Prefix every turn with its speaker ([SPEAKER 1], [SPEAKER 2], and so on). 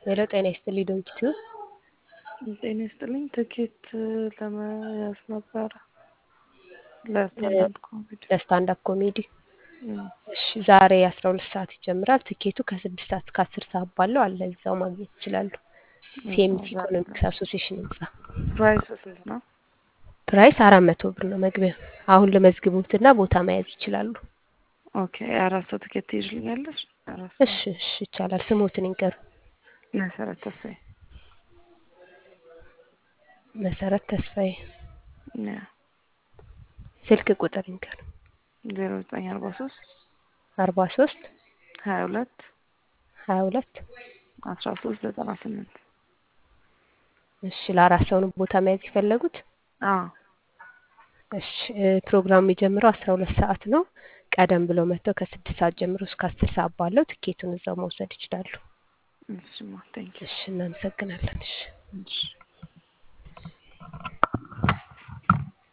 [SPEAKER 1] ሄሎ ጤና ይስጥልኝ ዶክተር
[SPEAKER 2] ጤና ይስጥልኝ። ትኬት ለመያዝ ነበረ ለስታንዳፕ ኮሜዲ።
[SPEAKER 1] ለስታንዳፕ ኮሜዲ
[SPEAKER 2] እም፣
[SPEAKER 1] እሺ ዛሬ አስራ ሁለት ሰዓት ይጀምራል። ትኬቱ ከስድስት ሰዓት እስከ አስር ሰዓት ባለው አለ እዛው ማግኘት ይችላሉ። ሲኤምሲ ኢኮኖሚክስ አሶሲሽን ህንጻ።
[SPEAKER 2] ፕራይስ ስንት ነው?
[SPEAKER 1] ፕራይስ አራት መቶ ብር ነው መግቢያ። አሁን ልመዝግቡትና ቦታ መያዝ ይችላሉ።
[SPEAKER 2] ኦኬ አራት ሰው ትኬት ትይዥልኛለሽ? አራት ሰው
[SPEAKER 1] እሺ እሺ ይቻላል። ስሞትን ይንገሩ።
[SPEAKER 2] መሰረት ተስፋዬ።
[SPEAKER 1] መሰረት ተስፋዬ።
[SPEAKER 2] ያ
[SPEAKER 1] ስልክ ቁጥር ይንገሩ።
[SPEAKER 2] ዜሮ ዘጠኝ አርባ ሶስት
[SPEAKER 1] አርባ ሶስት
[SPEAKER 2] ሀያ ሁለት
[SPEAKER 1] ሀያ ሁለት
[SPEAKER 2] አስራ ሶስት ዘጠና ስምንት
[SPEAKER 1] እሺ ለአራት ሰው ነው ቦታ መያዝ የፈለጉት?
[SPEAKER 2] አዎ
[SPEAKER 1] እሺ እ ፕሮግራሙ የሚጀምረው አስራ ሁለት ሰዓት ነው። ቀደም ብለው መጥተው ከስድስት ሰዓት ጀምሮ እስከ አስር ሰዓት ባለው ትኬቱን እዛው መውሰድ ይችላሉ።
[SPEAKER 2] እሺማ ቴንኪው
[SPEAKER 1] እሺ እናመሰግናለን። እሺ
[SPEAKER 2] እሺ